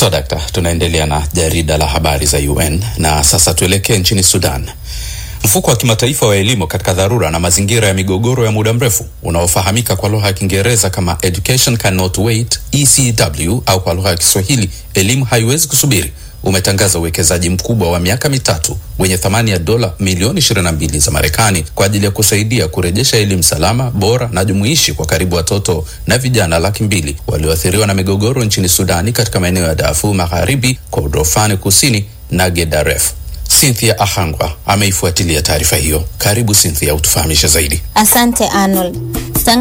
So dakta, tunaendelea na jarida la habari za UN na sasa tuelekee nchini Sudan. Mfuko wa kimataifa wa elimu katika dharura na mazingira ya migogoro ya muda mrefu unaofahamika kwa lugha ya Kiingereza kama Education Cannot Wait, ECW au kwa lugha ya Kiswahili elimu haiwezi kusubiri, umetangaza uwekezaji mkubwa wa miaka mitatu wenye thamani ya dola milioni 22 za Marekani kwa ajili ya kusaidia kurejesha elimu salama, bora na jumuishi kwa karibu watoto na vijana laki mbili walioathiriwa na migogoro nchini Sudani katika maeneo ya Darfur Magharibi, Kordofani Kusini na Gedaref. Cynthia Ahangwa ameifuatilia taarifa hiyo. Karibu Cynthia, utufahamishe zaidi. Asante Arnold.